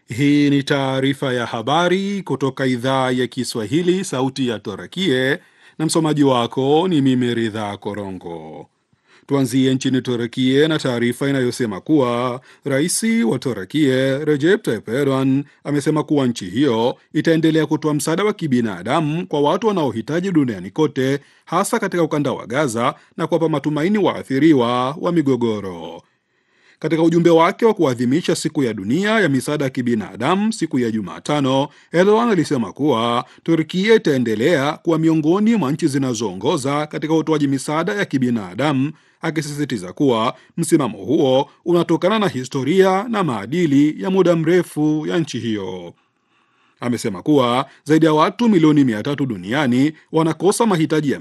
Hii ni taarifa ya habari kutoka idhaa ya Kiswahili, sauti ya Torakie, na msomaji wako ni mimi Ridha Korongo. Tuanzie nchini Torakie na taarifa inayosema kuwa rais wa Torakie Recep Tayyip Erdogan amesema kuwa nchi hiyo itaendelea kutoa msaada wa kibinadamu kwa watu wanaohitaji duniani kote, hasa katika ukanda wa Gaza na kuwapa matumaini waathiriwa wa migogoro. Katika ujumbe wake wa kuadhimisha siku ya dunia ya misaada ya kibinadamu siku ya Jumatano, Erdogan alisema kuwa Turkia itaendelea kuwa miongoni mwa nchi zinazoongoza katika utoaji misaada ya kibinadamu, akisisitiza kuwa msimamo huo unatokana na historia na maadili ya muda mrefu ya nchi hiyo. Amesema kuwa zaidi ya watu milioni mia tatu duniani wanakosa mahitaji ya